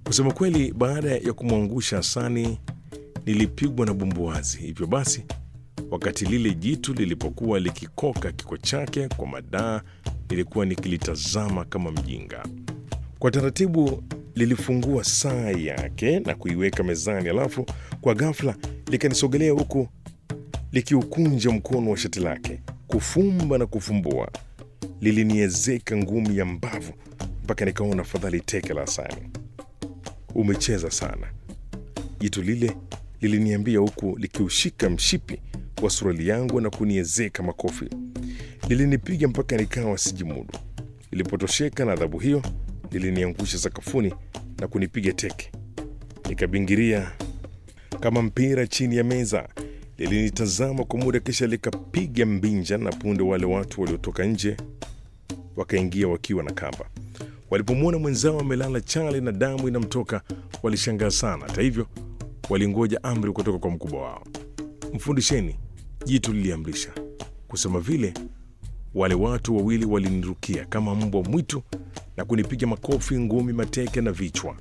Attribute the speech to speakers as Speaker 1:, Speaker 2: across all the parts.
Speaker 1: Kusema kweli, baada ya kumwangusha Hasani nilipigwa na bumbuazi. Hivyo basi, wakati lile jitu lilipokuwa likikoka kiko chake kwa madaa, nilikuwa nikilitazama kama mjinga. Kwa taratibu lilifungua saa yake na kuiweka mezani, alafu kwa ghafla likanisogelea huku likiukunja mkono wa shati lake, kufumba na kufumbua. Liliniezeka ngumi ya mbavu mpaka nikaona fadhali teke la Hasani. Umecheza sana, jitu lile liliniambia huku likiushika mshipi wa suruali yangu na kuniezeka makofi. Lilinipiga mpaka nikawa sijimudu. Lilipotosheka na adhabu hiyo, liliniangusha sakafuni na kunipiga teke. Nikabingiria kama mpira chini ya meza. Lilinitazama kwa muda, kisha likapiga mbinja, na punde wale watu waliotoka nje wakaingia wakiwa na kamba. Walipomwona mwenzao amelala chali na damu inamtoka, walishangaa sana. Hata hivyo, walingoja amri kutoka kwa mkubwa wao. Mfundisheni, jitu liliamrisha. Kusema vile, wale watu wawili walinirukia kama mbwa mwitu na kunipiga makofi, ngumi, mateke na vichwa.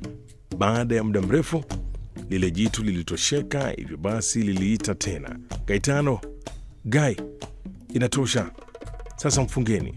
Speaker 1: Baada ya muda mrefu, lile jitu lilitosheka. Hivyo basi, liliita tena, Gaetano, Gai, inatosha sasa, mfungeni.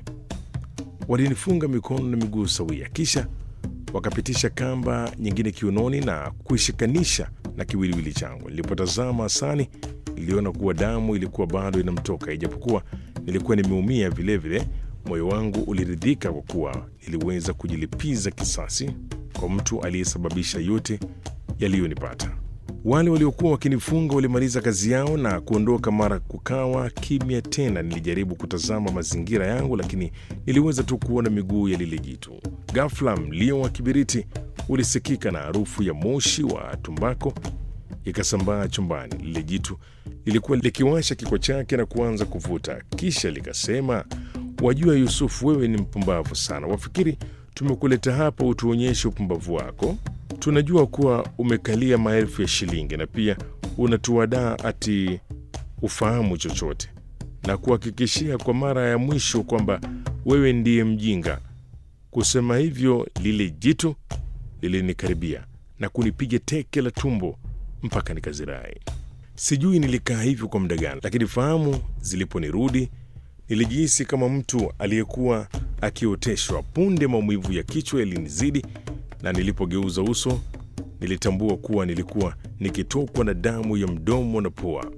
Speaker 1: Walinifunga mikono na miguu sawia, kisha wakapitisha kamba nyingine kiunoni na kuishikanisha na kiwiliwili changu. Nilipotazama Hasani niliona kuwa damu ilikuwa bado inamtoka, ijapokuwa nilikuwa nimeumia vilevile. Moyo wangu uliridhika kwa kuwa niliweza kujilipiza kisasi kwa mtu aliyesababisha yote yaliyonipata. Wale waliokuwa wakinifunga walimaliza kazi yao na kuondoka, mara kukawa kimya tena. Nilijaribu kutazama mazingira yangu, lakini niliweza tu kuona miguu ya lile jitu. Ghafla mlio wa kibiriti ulisikika na harufu ya moshi wa tumbako ikasambaa chumbani. Lile jitu lilikuwa likiwasha kiko chake na kuanza kuvuta, kisha likasema, wajua Yusufu, wewe ni mpumbavu sana. Wafikiri tumekuleta hapa utuonyeshe upumbavu wako? Tunajua kuwa umekalia maelfu ya shilingi na pia unatuadaa ati ufahamu chochote, na kuhakikishia kwa mara ya mwisho kwamba wewe ndiye mjinga. Kusema hivyo, lile jitu lilinikaribia na kunipiga teke la tumbo mpaka nikazirai. Sijui nilikaa hivyo kwa muda gani, lakini fahamu ziliponirudi nilijihisi kama mtu aliyekuwa akioteshwa. Punde maumivu ya kichwa yalinizidi, na nilipogeuza uso nilitambua kuwa nilikuwa nikitokwa na damu ya mdomo na pua.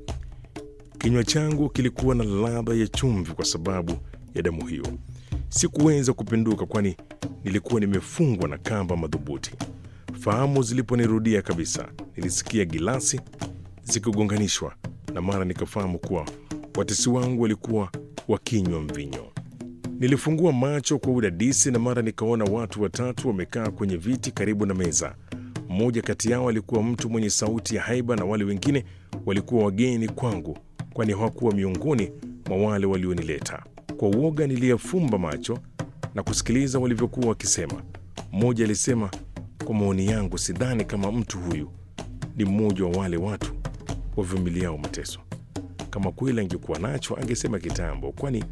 Speaker 1: Kinywa changu kilikuwa na ladha ya chumvi kwa sababu ya damu hiyo. Sikuweza kupinduka, kwani nilikuwa nimefungwa na kamba madhubuti. Fahamu ziliponirudia kabisa, nilisikia gilasi zikigonganishwa na mara nikafahamu kuwa watesi wangu walikuwa wakinywa mvinyo. Nilifungua macho kwa udadisi na mara nikaona watu watatu wamekaa kwenye viti karibu na meza. Mmoja kati yao alikuwa mtu mwenye sauti ya haiba na wale wengine walikuwa wageni kwangu, kwani hawakuwa miongoni mwa wale walionileta. Kwa uoga niliyafumba macho na kusikiliza walivyokuwa wakisema. Mmoja alisema, kwa maoni yangu, sidhani kama mtu huyu ni mmoja wa wale watu wavumiliao mateso. Kama kweli angekuwa nacho angesema kitambo, kwani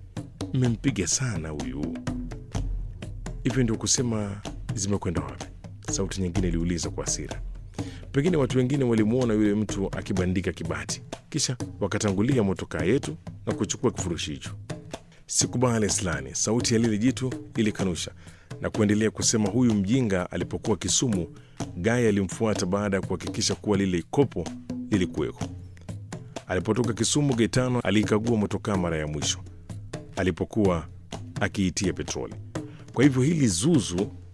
Speaker 1: mmempiga sana huyu. Hivyo ndio kusema zimekwenda wapi? Sauti nyingine iliuliza kwa hasira. Pengine watu wengine walimwona yule mtu akibandika kibati, kisha wakatangulia motokaa yetu na kuchukua kifurushi hicho. Sikubali Slani, sauti ya lile jitu ilikanusha na kuendelea kusema, huyu mjinga alipokuwa Kisumu, Gai alimfuata baada ya kuhakikisha kuwa lile kopo lilikuweko. Alipotoka Kisumu, Gaetano aliikagua motokaa mara ya mwisho alipokuwa akiitia petroli. Kwa hivyo hili zuzu